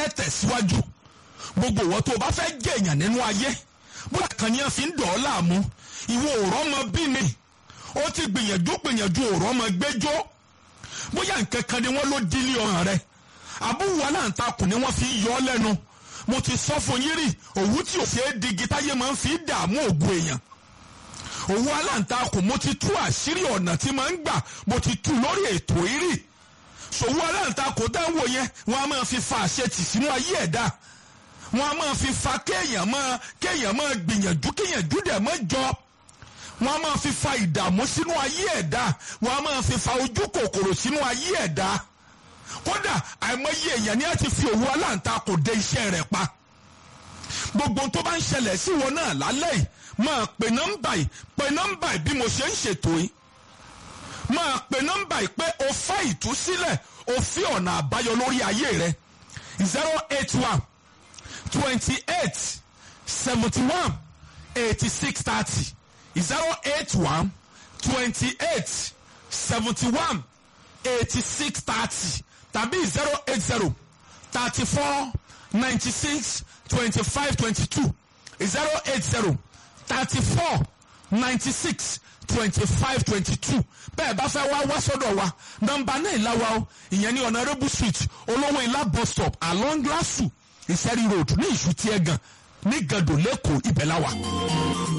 ẹ tẹ̀síwájú gbogbo ìwọ tó o bá fẹ́ jẹ́ èèyàn nínú ayé bóyá kan ní ẹ fi ń dọ̀ ọ́ láàmú ìwọ òrọ́ ọmọ bí mi ó ti gbìyànjú gbìyànjú òrọ́ ọmọ gbẹ́jọ́ bóyá nǹkan kan ni wọ́n ló dílé ọ̀hàn rẹ àbúrò aláǹtakùn ni wọ́n fi ń yọ ọ́ lẹ́nu mo ti sọ fún yín rí òwú tí ò ṣeé digi táyé máa ń fi dààmú ògùn èèyàn òwú aláǹtakùn mo ti tú àṣírí ọ̀nà tí máa ń gbà mo ti tú lórí ètò ìrì ṣòwò aláǹtakùn dáwọ yẹn wọn a máa fi fa àṣetì sínú ayé ẹ̀dá wọn a máa fi fa kéèyàn máa kéèyàn máa gbìyànjú kéèyàn júdẹ̀ mọ́ jọ wọn a máa fi fa ìdààmú sínú ayé ẹ̀dá wọn a máa fi fa ojú kòkòrò sínú ayé ẹ̀dá kódà àìmọye èèyàn ni a ti fi òwú aláǹtakùn dé iṣẹ́ rẹ̀ pa gbogbo tó bá ń ṣẹlẹ̀ sí wọn náà lálẹ́ yìí máa pè nọ́mbà yìí pè nọ́mbà yìí bí mo ṣe ń ṣètò yìí máa pè nọ́mbà yìí pé o fẹ́ ìtúsílẹ̀ o fi ọ̀nà àbáyọ lórí ayé rẹ zero eight one twenty eight seventy one eighty six thirty zero eight one twenty eight seventy one eighty six thirty tàbí zero eight zero thirty four ninety six twenty five twenty two zero eight zero thirty four ninety six twenty five twenty two bẹ́ẹ̀ bá fẹ́ wá wá sọ́dọ̀ wa nọ́mbà náà ìlàwà o ìyẹn ní honourable street olówó ilá bus stop along lasu ìsẹ́rí road ní ìṣútí ẹ̀gàn ní gàdó lẹ́kọ̀ọ́ ibẹ̀ la wà.